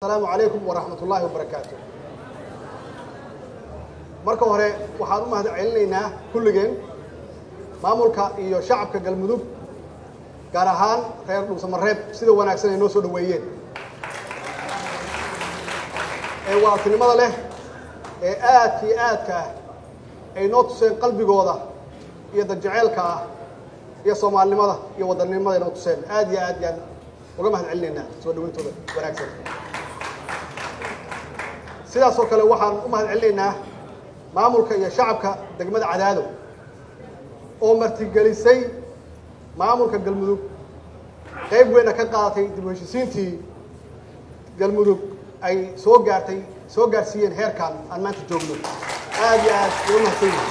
asalaamu calaykum waraxmat ullaahi wabarakaatu marka hore waxaan u mahad celinaynaa kulligeen maamulka iyo shacabka galmudug gaar ahaan reer dhuusamareeb sida wanaagsan ay noo soo dhoweeyeen ee waatinimada leh ee aadka iyo aadka ah ay noo tuseen qalbigooda iyo dadjaceelka ah iyo soomaalinimada iyo wadannimada ay noo tuseen aad iyo aad yaan uga mahad celinaynaa soo dhaweyntooda wanaagsan sidaas oo kale waxaan u mahad celinaynaa maamulka iyo shacabka degmada cadaado oo martigelisay maamulka galmudug qayb weyna ka qaadatay dib u heshisiintii galmudug ay soo gaartay soo gaarsiiyeen heerkan aan maanta joogno aad iyo aad uga mahadsan yihin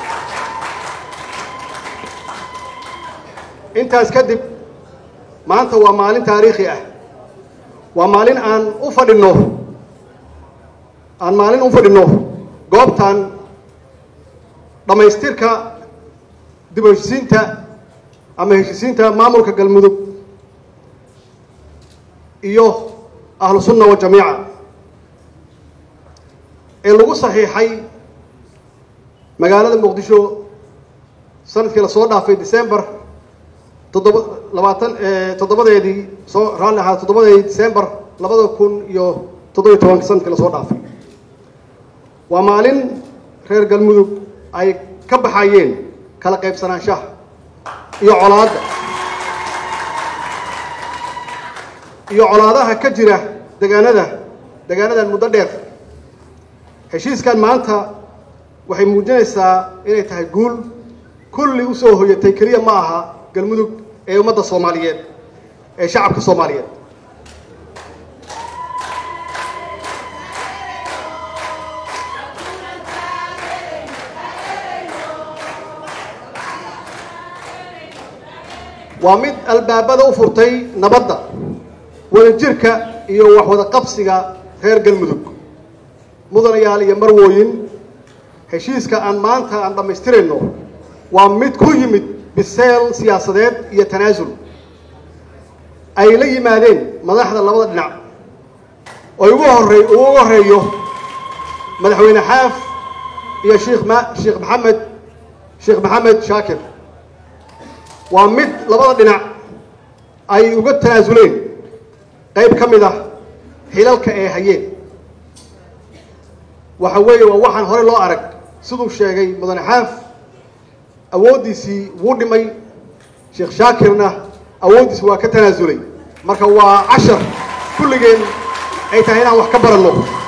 intaas kadib maanta waa maalin taariikhi ah waa maalin aan u fadhinno aan maalin u fadhinno goobtan dhammaystirka dib u heshisiinta ama heshisiinta maamulka galmudug iyo ahlu sunna wajamiica ee lagu saxiixay magaalada muqdisho sanadkii lasoo dhaafay december toddoba labaatan toddobadeedii soo raalli ahaa toddobadeedii december labada kun iyo toddobiyo tobanka sanadkii lasoo dhaafay waa maalin reer galmudug ay ka baxayeen kala qaybsanaanshaha iyo colaadda iyo colaadaha ka jira degaanada degaanadan muddo dheer heshiiskan maanta waxay muujinaysaa inay tahay guul kulli usoo hoyatay keliya ma aha galmudug ee ummadda soomaaliyeed ee shacabka soomaaliyeed waa mid albaabada u furtay nabadda wadajirka iyo wax wada qabsiga reer galmudug mudanayaal iyo marwooyin heshiiska aan maanta aan dhammaystirayno waa mid ku yimid biseel siyaasadeed iyo tanaasul ay la yimaadeen madaxda labada dhinac oo ugu horey ugu horeeyo madaxweyne xaaf iyo sheekh ma sheekh maxamed sheekh maxamed shaakir waa mid labada dhinac ay uga tanaasuleen qayb ka mid ah xilalka ee hayeen waxa weeye waa waxaan hore loo arag siduu sheegay mudane xaaf awooddiisii wuu dhimay sheekh shaakirna awooddiisi waa ka tanaasulay marka waa cashar kulligeen ay tahay inaan wax ka baranno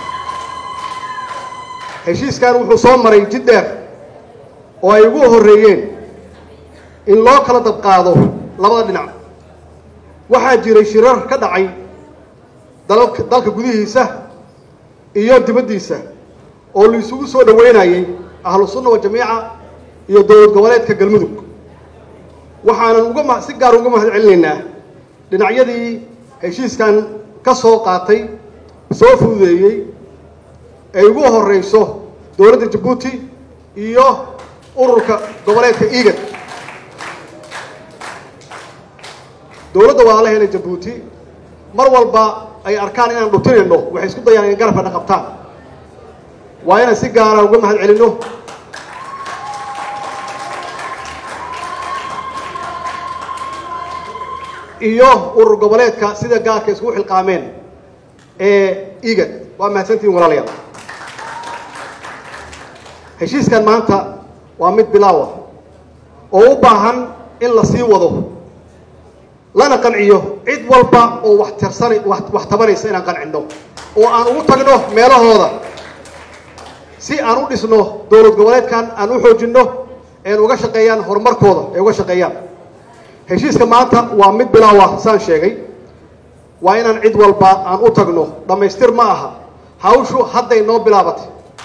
heshiiskan wuxuu soo maray jid dheer oo ay ugu horreeyeen in loo kala dabqaado labada dhinac waxaa jiray shirar ka dhacay dalka dalka gudihiisa iyo dibaddiisa oo la isugu soo dhoweynayay ahlu sunna wa jamiica iyo dowlad goboleedka galmudug waxaanan uga ma si gaar uga mahad celinaynaa dhinacyadii heshiiskan ka soo qaatay soo fududeeyey ay ugu horeyso dowladda jabuuti iyo ururka goboleedka igad dowladda walaalaheena jabuuti mar walba ay arkaan inaan dhutinayno waxay isku dayaan in garabkana qabtaan waa inaan si gaara uga mahad celinno iyo urur goboleedka sida gaarka iskugu xilqaameen ee igad waa mahadsantihin walaalayaal heshiiskan maanta waa mid bilaawa oo u baahan in la sii wado lana qanciyo cid walba oo wax tirsana wax tabanaysa inaan qancinno oo aan ugu tagno meelahooda si aan u dhisno dowlad goboleedkan aan u xoojinno een uga shaqeeyaan horumarkooda ay uga shaqeeyaan heshiiska maanta waa mid bilaawa saan sheegay waa inaan cid walba aan u tagno dhammaystir ma aha hawshu hadday noo bilaabatay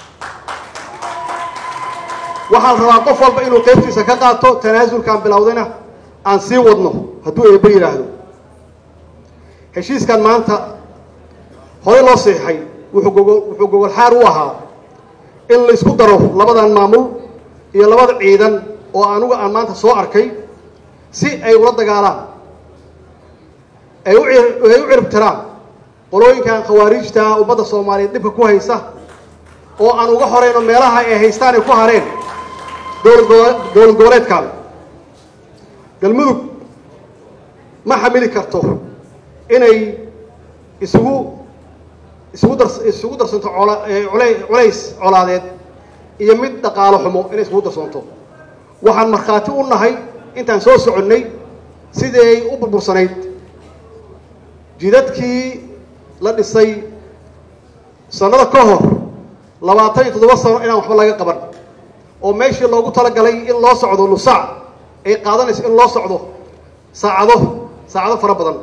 waxaan rabaa qof walba inuu qaybtiisa ka qaato tanaasulkaan bilowdayna aan sii wadno hadduu eebbe yidhaahdo heshiiskan maanta horey loo seexay wuxuu gogo wuxuu gogol xaar u ahaa in la isku daro labadan maamul iyo labada ciidan oo anugu aan maanta soo arkay si ay ula dagaalaan ay u ay u ciribtiraan qolooyinkan khawaarijta ummadda soomaaliyeed dhibka ku haysa oo aan uga horeyno meelaha ay haystaan ay ku hareen dowlad gobo- dowlad goboleedkan galmudug ma xamili karto inay isugu isugu dar isugu darsanto cola ee culay culays colaadeed iyo mid dhaqaalo xumo inay isugu darsanto waxaan markhaati u nahay intaan soo soconnay sidii ay u burbursanayd jidadkii la dhisay sannada ka hor labaatan iyo toddoba sano inaan waxba laga qaban oo meeshii loogu talagalay in loo socdo nusaac ay qaadanayso in loo socdo saacado saacado fara badan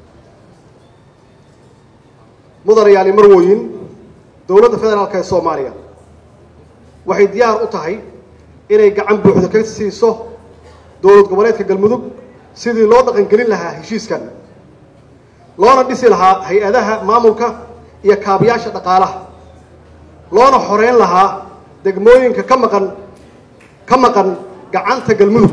mudanayaali marwooyin dowladda federaalka ee soomaaliya waxay diyaar u tahay inay gacan buuxda ka siiso dowlad goboleedka galmudug sidii loo dhaqangelin lahaa heshiiskan loona dhisi lahaa hay-adaha maamulka iyo kaabayaasha dhaqaalaha loona xoreyn lahaa degmooyinka ka maqan ka maqan gacanta galmudug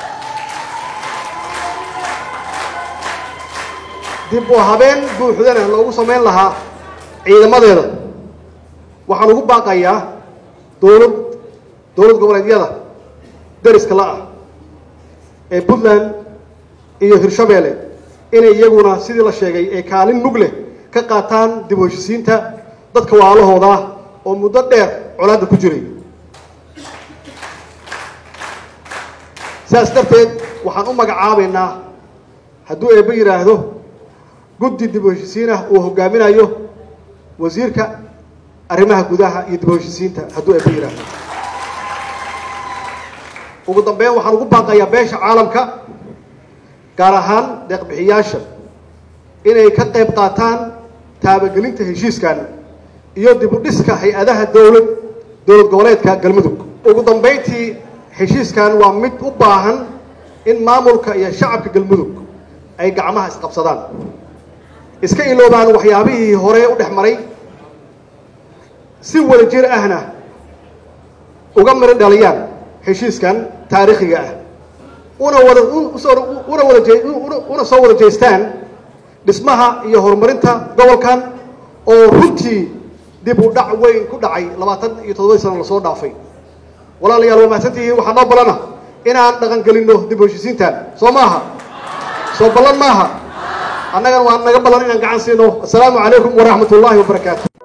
dib u habeen buuxdana loogu samayn lahaa ciidamadeeda waxaan ugu baaqayaa dowlad dowlad goboleedyada deriska la-ah ee puntland iyo hirshabeelle inay iyaguna sidii la sheegay ee kaalin mug leh ka qaataan dib u heshisiinta dadka waalahooda ah oo muddo dheer colaadda ku jiray sidaas darteed waxaan u magacaabaynaa hadduu eebbe yidhaahdo guddi dib u heshisiin ah uu hogaaminayo wasiirka arrimaha gudaha iyo dib u heshisiinta hadduu eebbe yidhaahdo ugu dambeyn waxaan ugu baaqayaa beesha caalamka gaar ahaan deeqbixiyaasha inay ka qayb qaataan taabagelinta heshiiskan iyo dib u dhiska hay-adaha dowlad dowlad goboleedka galmudug ugu dambeyntii heshiiskan waa mid u baahan in maamulka iyo shacabka galmudug ay gacmaha isqabsadaan iska iloobaan waxyaabihii hore u dhex maray si wada jir ahna uga mari dhaliyaan heshiiskan taariikhiga ah una wada una wada jee una soo wada jeestaan dhismaha iyo horumarinta gobolkan oo runtii dib u dhac weyn ku dhacay labaatan iyo toddobadii sano lasoo dhaafay walaalayaal waa mahadsantihiin waxaa noo ballana inaan dhaqan gelinno dib u heshisiintan soo maaha soo ballan maaha annagana waa naga ballan inaan gacan siino assalaamu calaykum waraxmat ullaahi wabarakaatu